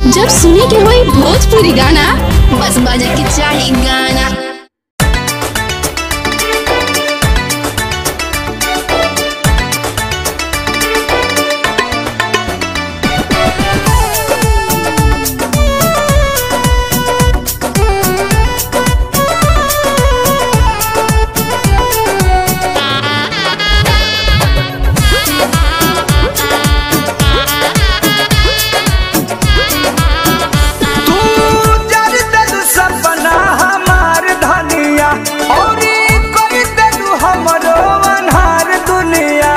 जब सुने के होई भोजपुरी गाना बस बजे के चाही गाना तू जर देलू सपना हमार धनिया औरी कोई देलू हमरो अनहार दुनिया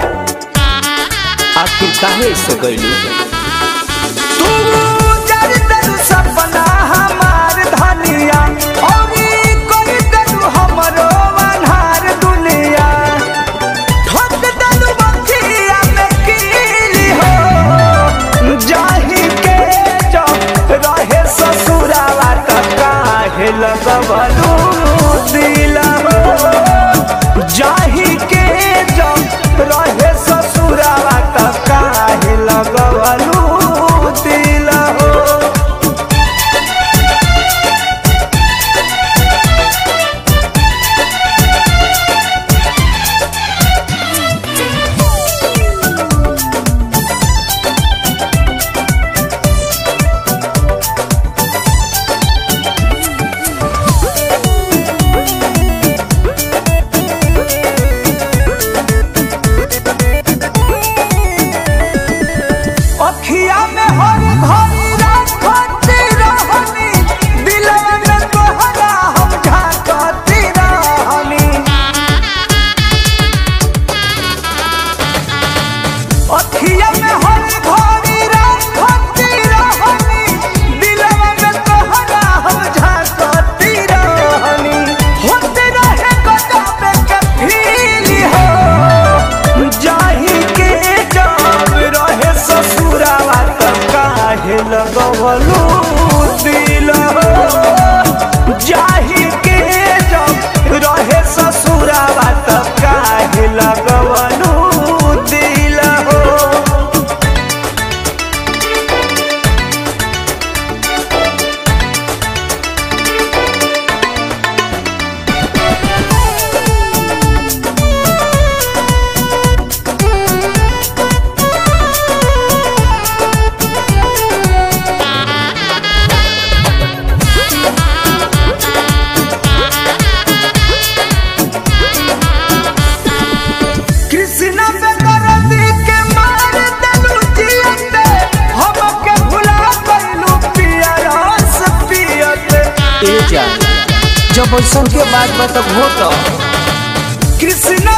आखिर काहे से गइलू तू जर देलू सपना हमार धनिया औरी कोई देलू हमरो अनहार दुनिया ठोक देलू बखिया में कीली हो जाही के जब रहे ससुरावा त काहे लगवलू दिल हो जाही के जब रहे ससुरावा त काहे लगवलू दिल हो अखिया में हर घड़ी राखती रहनी दिलवा में तोहरा हम झांकती रहनी अखिया में हर घड़ी राखती रहनी दिलवा में तोहरा हम झांकती रहनी होते रहे गजब के फील हो जाही के जब रहे ससुरावा त काहे लगवलू दिल हो जाही के जब रहे ससुरावा त काहे लगवलू दिल हो कृष्ण पे दर्दी के मार देलू जियते हमके भुला गइलू पिया रस पियते ए जान जब ऐसन के बात बा तब हो तो कृष्ण